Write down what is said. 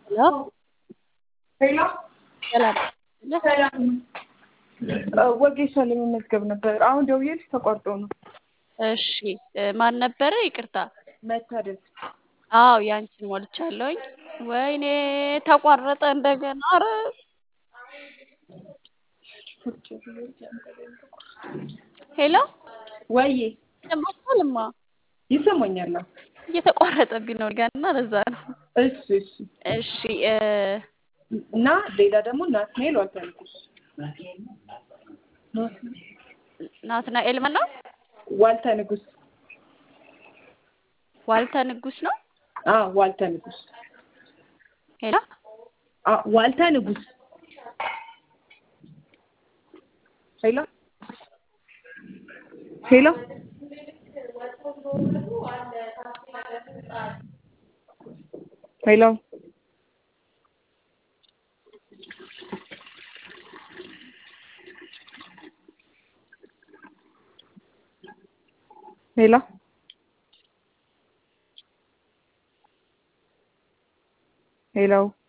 ሄሎ ሰላም ሰላም ወጌሻ ለመመዝገብ ነበር። አሁን ደውዬልሽ ተቋርጦ ነው። እሺ ማን ነበረ? ይቅርታ። መታደል አዎ ያንቺን ሞልቻለሁኝ። ወይኔ ተቋረጠ እንደገና። ኧረ ሄሎ ወዬ ይሰማሻልማ? ይሰማኛል። እየተቋረጠብኝ ነው ገና ለዛ ነው። እሺ እሺ እሺ እ እና ሌላ ደግሞ ናትናኤል ዋልተንኩስ ናትናኤል ማን ነው? ዋልተ ንጉስ ዋልተ ንጉስ ነው። አ ዋልተ ንጉስ ሄሎ አ ዋልተ ንጉስ ሄሎ ሄሎ ሄሎ ሄሎ ሄሎ